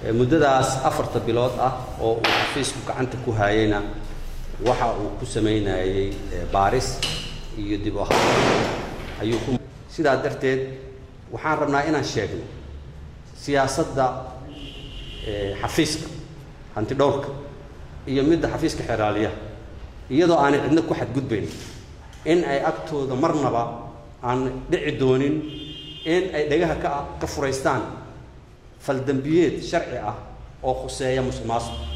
muddadaas afarta bilood ah oo uu xafiisku gacanta ku haayeyna waxa uu ku samaynayey baaris iyo dib u habeen ayuu ku sidaa darteed waxaan rabnaa inaan sheegno siyaasadda xafiiska hanti dhowrka iyo midda xafiiska xeraaliyaha iyadoo aanay cidna ku xadgudbayn in ay agtooda marnaba aan dhici doonin in ay dhagaha ka ka furaystaan faldambiyeed sharci ah oo khuseeya musuq maasuq